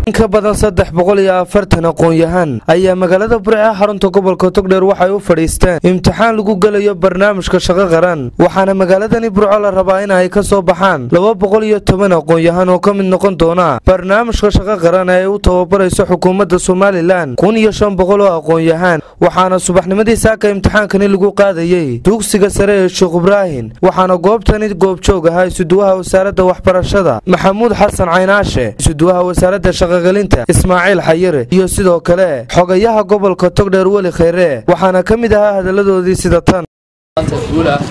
in ka badan saddex boqol iyo afartan aqoon-yahan ayaa magaalada burce xarunta gobolka togdheer waxay u fadhiisteen imtixaan lagu gelayo barnaamijka shaqo qaran waxaana magaaladani burco la rabaa in ay ka soo baxaan laba boqol iyo toban aqoon-yahan oo ka mid noqon doona barnaamijka shaqo qaran ee ay u tababarayso xukuumadda somalilan kun iyo shan boqol oo aqoon-yahan waxaana subaxnimadii saaka imtixaankani lagu qaadayey dugsiga sare ee sheekh ibraahim waxaana goobtani goobjoog ahaa isuduwaha wasaaradda waxbarashada maxamuud xasan caynaashe isuduwaha wasaaradda shaqogelinta ismaaciil xayire iyo sidoo kale xogayaha gobolka togdheer weli kheyre waxaana ka mid ahaa hadalladoodii sida tan guul ah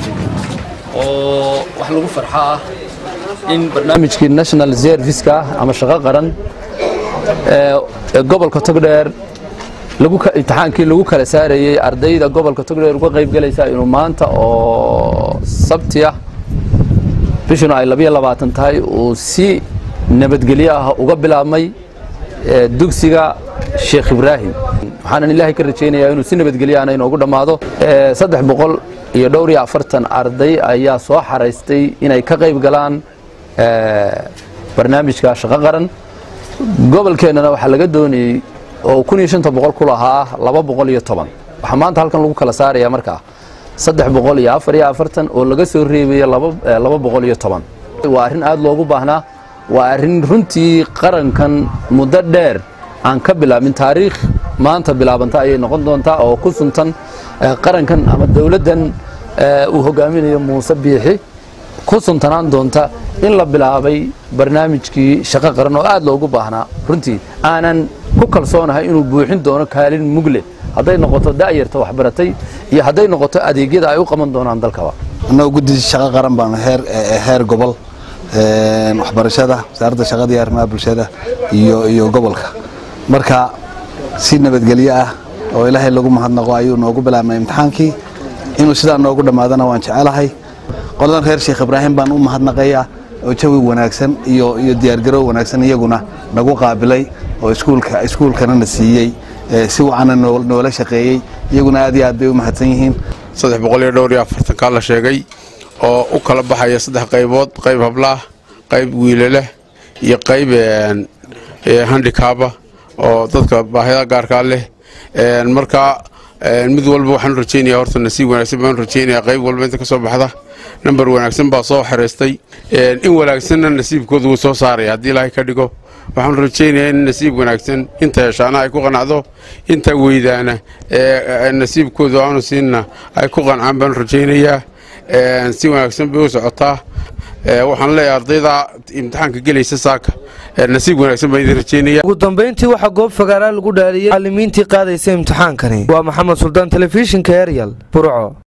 oo wax lagu farxo ah in barnaamijkii national serviceka ama shaqo qaran ee gobolka togdheer imtixaankii lagu kala saarayey ardayda gobolka togdheer uga qayb galaysa inuu maanta oo sabti ah bishuna ay labiyo labaatan tahay uu si nabadgelyo ah uga bilaabmay dugsiga sheekh ibraahim waxaanan ilaahay ka rajaynayaa inuu si nabadgelyo ahna inoogu dhammaado saddex boqol iyo dhowr iyo afartan arday ayaa soo xaraystay inay ka qayb galaan barnaamijka shaqo qaran gobolkeennana waxaa laga doonayey oo kun iyo shanta boqol ku lahaa laba boqol iyo toban waxaa maanta halkan lagu kala saaraya markaa saddex boqol iyo afar iyo afartan oo laga soo reebayo laba boqol iyo toban waa arrin aad loogu baahnaa waa arrin runtii qarankan muddo dheer aan ka bilaabin taariikh maanta bilaabanta ayay noqon doontaa oo ku suntan qarankan ama dowladdan uu hogaaminayo muuse biixi ku suntanaan doonta in la bilaabay barnaamijkii shaqo qaran oo aad loogu baahnaa runtii aanan ku kalsoonahay inuu buuxin doono kaalin mugle hadday noqoto da'yarta waxbaratay iyo hadday noqoto adeegyada ay u qaban doonaan dalkaba annagoo guddi shaqo qaran baanu heer gobol waxbarashada wasaaradda shaqada iyo arrimaha bulshada iyo iyo gobolka marka si nabadgelyo ah oo ilaahay lagu mahadnaqo ayuu noogu bilaabnay imtixaankii inuu sidaa noogu dhammaadana waan jecelahay qoladan reer sheekh ibraahim baan u mahadnaqayaa oo jawi wanaagsan iyo iyo diyaargarow wanaagsan iyaguna nagu qaabilay oo iskuulka iskuulkana na siiyey si wacana noola shaqeeyey iyaguna aad iyo aad bay u mahadsan yihiin saddex boqol iyo dhowr iyo afartankaa la sheegay oo u kala baxaya saddex qaybood qayb hablaah qayb wiilaleh iyo qayb handikaaba oo dadka baahida gaarkaa leh marka mid walba waxaan rajeynaya horta nasiib wanaagsan baan rajeynaya qayb walba inta ka soo baxda namber wanaagsan baa soo xereystay in wanaagsanna nasiibkooda wuu soo saaraya haddii ilaahay ka dhigo waxaan rajaynayaa in nasiib wanaagsan inta heshaana ay ku qanacdo inta weydaana nasiibkooda aanu siinna ay ku qancaan baan rajaynayaa si wanaagsan bay u socotaa waxaan leeyahay ardayda imtixaanka gelaysa saaka nasiib wanaagsan baan idin rajeynaya ugu dambayntii waxaa goob fagaaraa lagu dhaaliyey macalimiintii qaadaysa imtixaankani waa maxamed suldaan telefishinka eryal burco